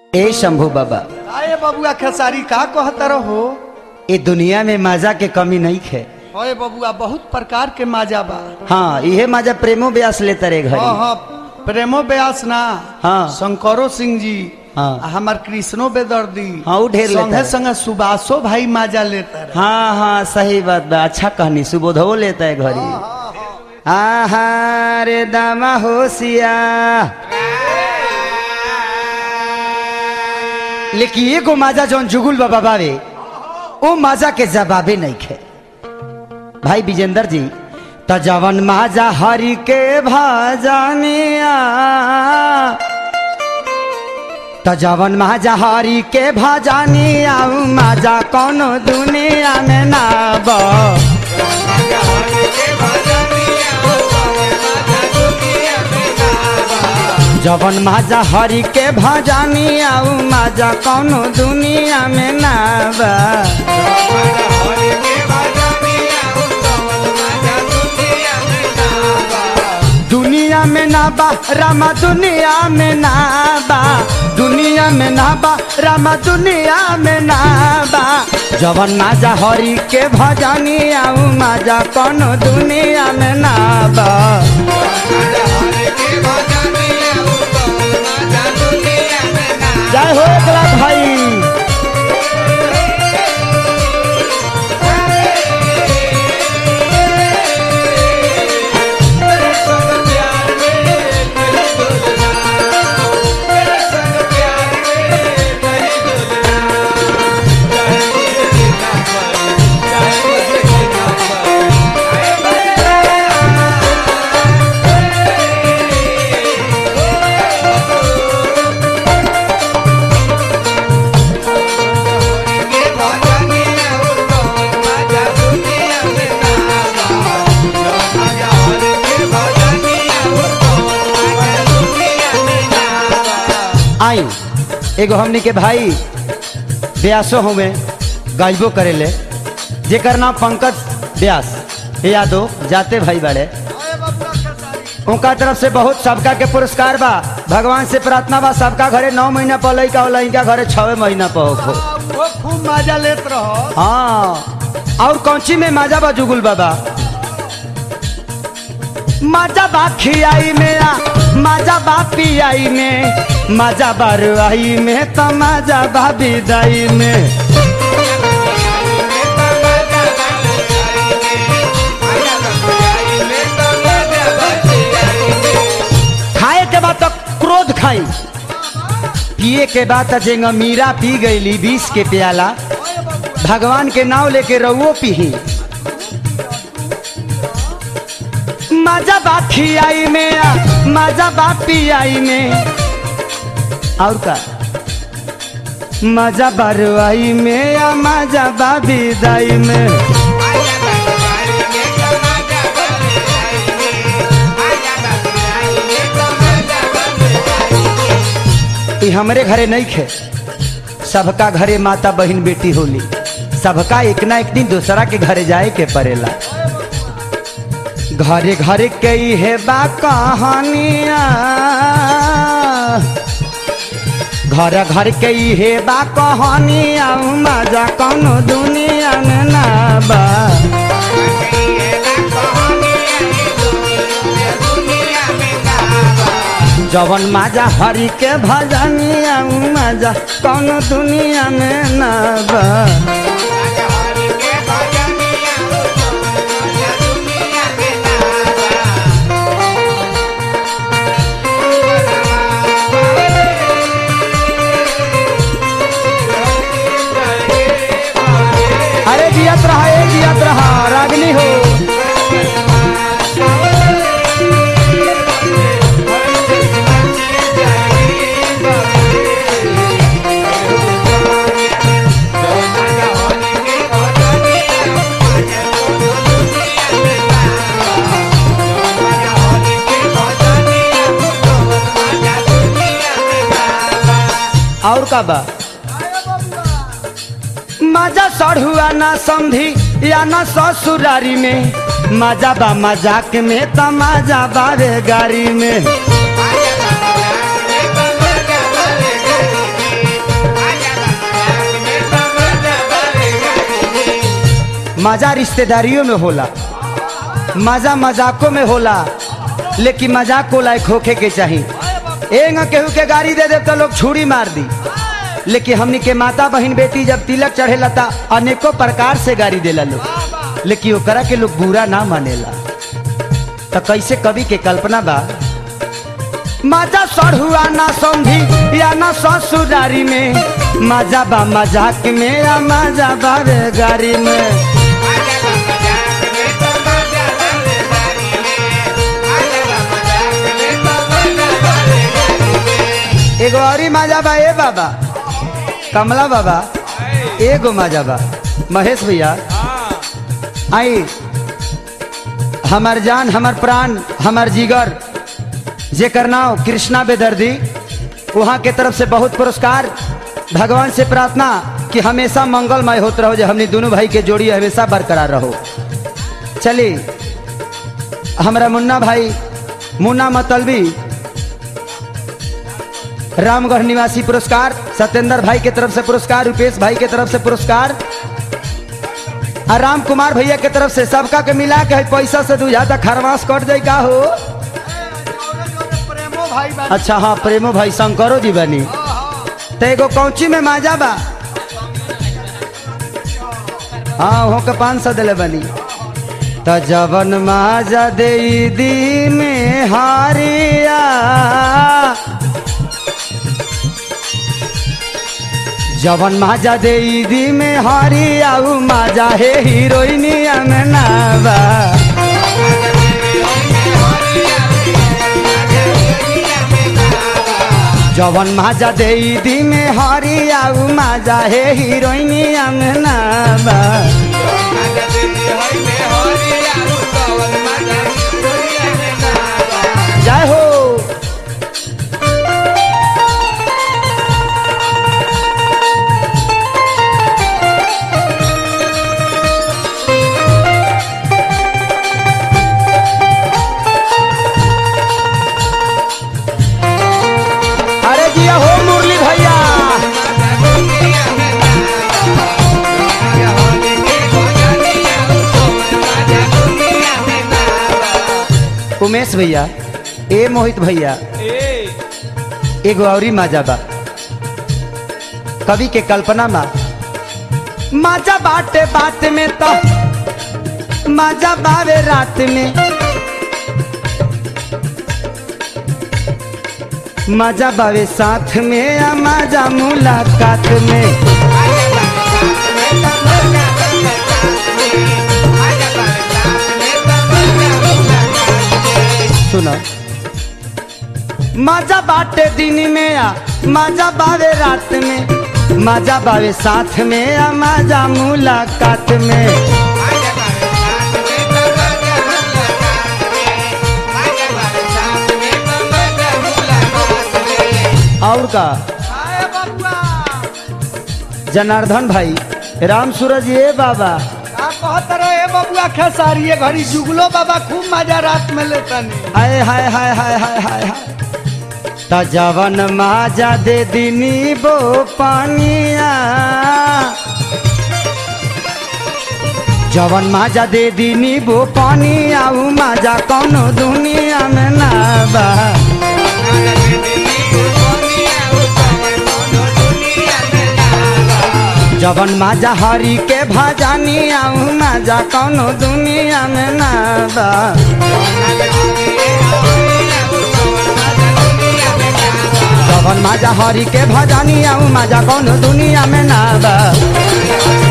ए शंभू बाबा आए बबुआ खेसारी का कहता रहो ए दुनिया में मजा के कमी नहीं है ओए बबुआ बहुत प्रकार के माजा बा हाँ इहे मजा प्रेमो ब्यास लेता रे हाँ घरी हाँ प्रेमो व्यास ना हाँ। शंकरो सिंह जी हाँ। आ हमार कृष्णो बेदर्दी हाँ, ऊ ढेर लेता संगे है। संगे सुबासो भाई माजा लेता रहे हाँ हाँ सही बात बा अच्छा कहनी सुबोधवो लेता है घरी आहा रे दामा होशिया लेकिन एगो माजा जौन जुगुल बाबा बावे ओ माजा के जवाबे नहीं खे भाई विजेंद्र जी त जवन माजा हरि के भजनिया त जवन माजा हरि के भजनिया उ माजा कोनो दुनिया में ना बा जवन माजा हरि के भजानी आऊ माजा कौनो दुनिया में ना बा दुनिया में ना बा रामा दुनिया में ना बा दुनिया में ना बा रामा दुनिया में ना बा जवन माजा हरि के भजानी आऊ माजा कौनो दुनिया में ना बा जय हो एकला भाई आई एगो हमनी के भाई ब्यासो हुए गाइबो करेले जेकर नाम पंकज व्यास हे यादव जाते भाई बड़े उनका तरफ से बहुत सबका के पुरस्कार बा भगवान से प्रार्थना बा सबका घरे नौ महीना पर लैका होला इनका घरे छवे महीना पर हो वो खूब माजा लेत रहो हाँ और कौची में माजा बा जुगुल बाबा माजा बा खियाई में आ माजा बा पियाई में माजा बा रुआई में तो माजा बा विदाई में खाए के बाद तो क्रोध खाई पिए के बाद तो जेंगा मीरा पी गईली बीस के प्याला भगवान के नाव लेके रउओ पीही माजा बा खियाई में आ माजा बा पियाई में और का मजा बरवाई में या मजा बा विदाई में ई हमरे घरे नहीं खे सबका घरे माता बहन बेटी होली सबका एक ना एक दिन दूसरा के घरे जाए के पड़ेला घरे घरे कई है बा कहानिया घर घर कई है बा कहानिया मजा कौनो दुनिया में ना बा जवन माजा हरि के भजनिया मजा कौनो दुनिया में ना बा अरे जियत रहा ए जियत रहा रागनी हो और का बा मजा सढ़ुआ ना समझी या ना ससुरारी में मजा बा मजाक में त मजा बारे गाड़ी में मजा रिश्तेदारियों में होला मजा मजाकों में होला लेकिन मजाक को लायक होखे के चाहिए एंग केहू के गाड़ी दे दे तो लोग छुरी मार दी लेकिन हमनी के माता बहन बेटी जब तिलक चढ़ेला ता अनेकों प्रकार से गाड़ी देला लोग लेकिन ओकरा के लोग बुरा ना मानेला तो कैसे कवि के कल्पना बा मजा सढ़ुआ ना समझी या ना ससुरारी में मजा बा मजाक में या मजा बा रे गाड़ी में एगो और ही मजा बा ए बाबा कमला बाबा एगो मजा बा महेश भैया आई हमार जान हमार प्राण हमार जिगर जेकर नाम कृष्णा बेदर्दी वहाँ के तरफ से बहुत पुरस्कार भगवान से प्रार्थना कि हमेशा मंगलमय होते रहो जो हमने दोनों भाई के जोड़ी हमेशा बरकरार रहो चलिए हमारा मुन्ना भाई मुन्ना मतलबी रामगढ़ निवासी पुरस्कार सत्येंद्र भाई के तरफ से पुरस्कार रुपेश भाई के तरफ से पुरस्कार और राम कुमार भैया के तरफ से सबका के मिला के पैसा से दू ज्यादा खरवास कट जाए का हो प्रेमो भाई बा अच्छा हाँ प्रेमो भाई शंकरो जी बनी तो एगो कौची में माजा बा हाँ हो के पाँच सौ दिले बनी त जवन माजा दे दी में हारिया जवन माजा दे दी में हारिया उ माजा हे हीरोइनिया में नाबा जवन माजा दे दी में हरिया उ माजा हे हीरोइनिया में नाबा जय हो अरे जिया हो मुरली भैया उमेश भैया ए मोहित भैया एगो औरी माजा बा कवि के कल्पना मा माजा बाटे बात में तो माजा बावे रात में मजा बावे साथ में या मजा मुलाकात में सुनो मजा बाटे दिन में या मजा बावे रात में मजा बावे साथ में या मजा मुलाकात में और का आए बबुआ जनार्दन भाई राम सूरज ये बाबा का कहत रहे बबुआ खेसारी घड़ी जुगलो बाबा खूब मजा रात में लेतनी हाय हाय हाय हाय हाय हाय हाय त जवन माजा दे दिनी बो पानिया जवन माजा दे दिनी बो पानिया उ माजा कौनो दुनिया में ना बा जवन माजा हरी के भजानिया उ माजा कौनो दुनिया में ना बा जवन माजा हरी के भजानिया उ माजा कौनो दुनिया में ना बा